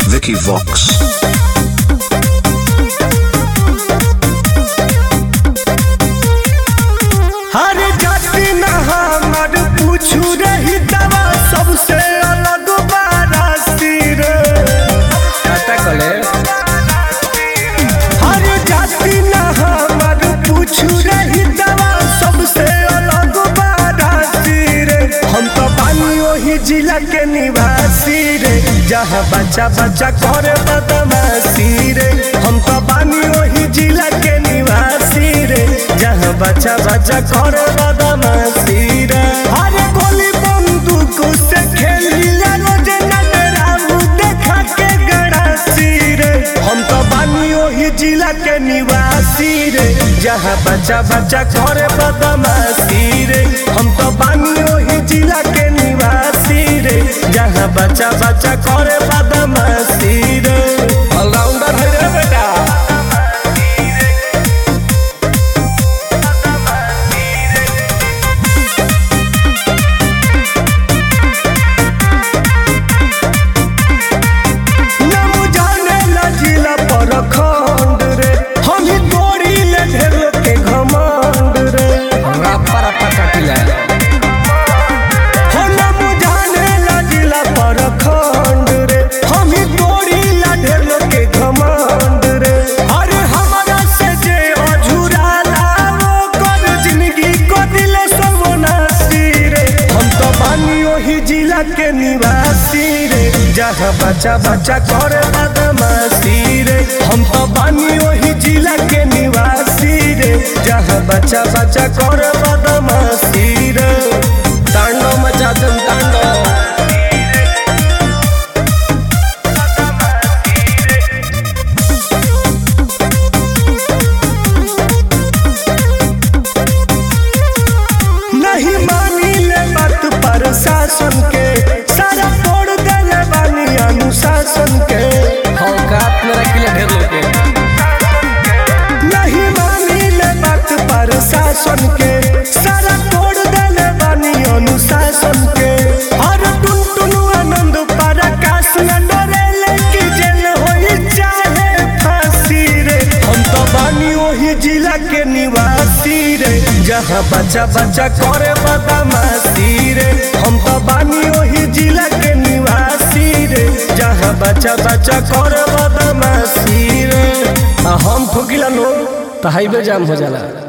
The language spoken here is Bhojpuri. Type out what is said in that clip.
Vicky Vox. हर जाति न हमर पूछू रही दवा सबसे अलग बारासी रे काटा कले हर जाति न हमर पूछू रही दवा सबसे अलग बारासी रे हम तो बानी वही जिला के निवासी रे जहाँ बच्चा बच्चा करे बदमाशी रे हम तो बानी वही जिला के निवासी रे जहाँ बच्चा बच्चा करे बदमाशी रे अरे गोली बंदूक से खेली रोज नटराऊ देखा के गड़ासी रे हम तो बानी वही जिला के निवासी रे जहाँ बच्चा बच्चा करे बदमाशी रे हम तो बानी वही जिला के निवासी रे जहाँ बच्चा बच्चा करे बदमाशी रे ऑलराउंडर है रे बेटा नाम जाने ला जिला पर खंड रे हम ही तोड़ी ले ढेर के घमंड रे रप्पा रप्पा काटिला हो नाम जाने ला जिला पर खंड रे हम ही तोड़ी ला ढेर के घमंड रे अरे हमारा से जे अझुरा लाओ कर जिंदगी को दिले सर्वनाशी रे हम तो बानी वही जिला के निवासी रे जहाँ बच्चा बच्चा करे बदमाशी रे हम तो बानी वही जिला के निवासी रे जहाँ बच्चा बच्चा करे बदमाशी रे तांडव मचा दम तांडव नहीं मानी ले बात पर शासन के सारा तोड़ देले बानी अनुशासन के औकात में रखिले ढेर लोग के नहीं मानी ले बात पर शासन के सारा तोड़ देले बानी अनुशासन के हर टुन टुन आनंद पर आकाश न डरे कि जेल होई चाहे फांसी रे हम तो बानी वही जिला के निवासी रे जहाँ बच्चा बच्चा करे बदमाशी रे हम तो बानी वही जिला के निवासी रे जहाँ बच्चा बच्चा करे बदमाशी रे आ हम ठोकिला नो तो हाईवे जाम हो जाला